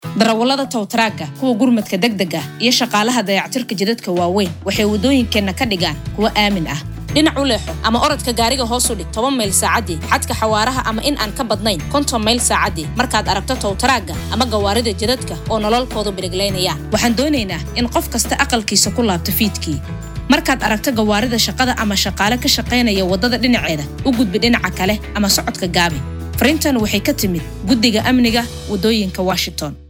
darawallada towtaraagga kuwa gurmadka degdega iyo shaqaalaha dayactirka jidadka waaweyn waxay waddooyinkeenna ka dhigaan kuwo aamin ah dhinac u leexo ama orodka gaariga hoos u dhig toban mayl saacaddii xadka xawaaraha ama in aan ka badnayn konton mayl saacaddii markaad aragto towtaraagga ama gawaarida jidadka oo nololkoodu biriglaynayaan waxaan doonaynaa in qof kasta aqalkiisa ku laabto fiidkii markaad aragto gawaarida shaqada ama shaqaale ka shaqaynaya waddada dhinaceeda u gudbi dhinaca kale ama socodka gaabi fariintan waxay ka timid guddiga amniga waddooyinka washington